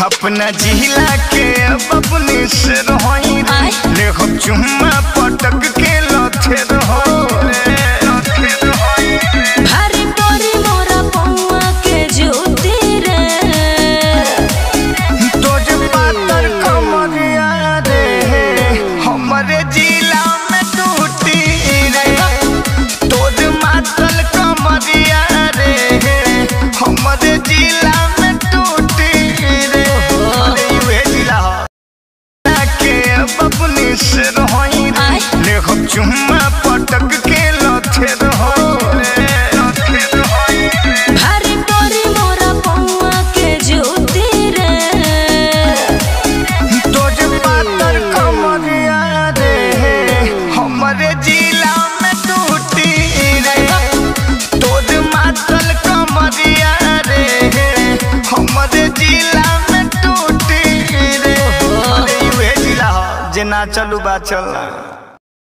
अपना जिला के अब अपने से रहोई रे आय। ले हम चुम्मा पटक के लथे रहो रे लथे रहोई रे। भारी परी मोरा पौआ के ज्योति रे तोज पातर कमरिया रे हमरे जिला में टूटी रे तोज मातल कमरिया रे हमरे जिला में टूटी रे अरे यूहे जिला ह। के बबनी से रहोई रे आय। ले हम चुम्मा पटक के लथे रहो रे लथे रहोई रे। भारी परी मोरा पौआ के ज्योति रे तोज पातर कमरिया रे हमरे जिला में टूटी रे तोज मातल कमरिया रे हमरे जिला में टूटी रे अरे यूहे जिला ह जे ना चलू बा चलना